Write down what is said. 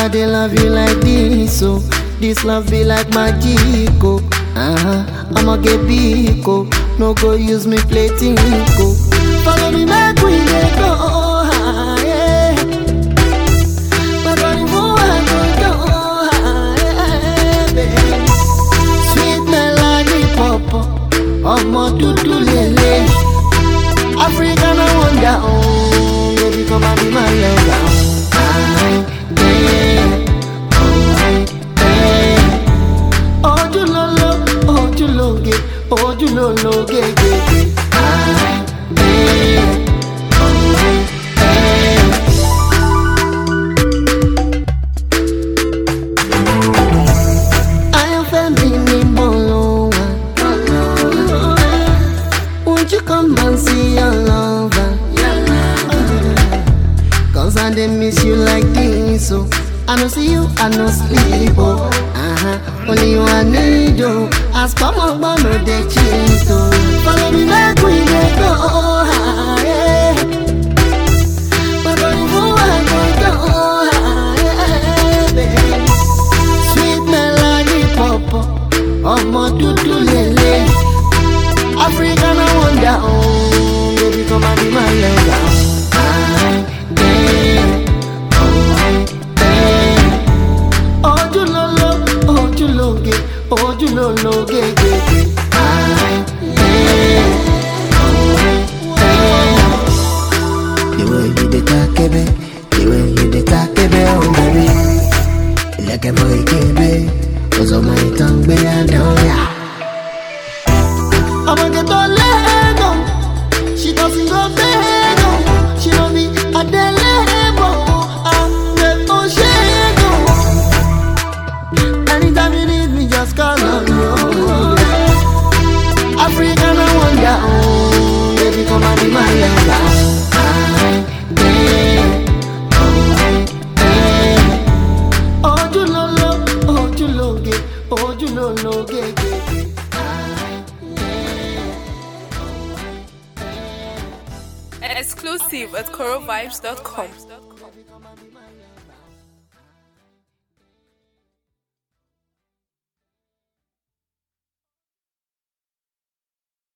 I dey love you like this, so this love be like magic, oh. Uh-huh. I'ma get big, oh. No go use me play tinko. Follow me back, we dey go high. But on you I go go high, baby. Sweet melody pop, ọmọ dúdú lele. African I wonder, oh, baby come and be my lover. I, yeah, oh, yeah. Ojúlóló, ojúlóge, ojúlólóge, gègé. I, yeah, oh, yeah. Ayọ̀fẹ́ mi ni mo lò wá. Won't you come and see your lover? Cause I dey miss you like this, oh. I no see you, I no sleep, oh. Uh-huh. Only you I need, oh. As come on, but no dey cheat, oh. Follow me back, we dey go high. But only you I go go high, baby. Sweet melody pop, ọmọ dúdú lele. African I wonder, oh, baby come and be my lover. I, yeah, oh, yeah. Ojúlóló, ojúlóge, ojúlólóge, gègé. I, yeah, oh, yeah. The way you dey takebe, the way you dey takebe, oh baby. Ilẹ̀kẹ̀ bọ ìkébé, ọ̀sọ̀mọ ìtàn gbé àdán yà. Ọmọge tó lẹ́gàn, she doesn't go bẹ́gàn, she no be adélébọ̀, àgbẹ̀ tó ṣẹ́gàn. Anytime you need me, just call on me. Oh, yeah. African I wonder, oh, baby come and be my lover. I, yeah, oh, yeah. Ojúlóló, ojúlóge, ojúlólóge, gègé. I, yeah, Exclusive at corovibes.com.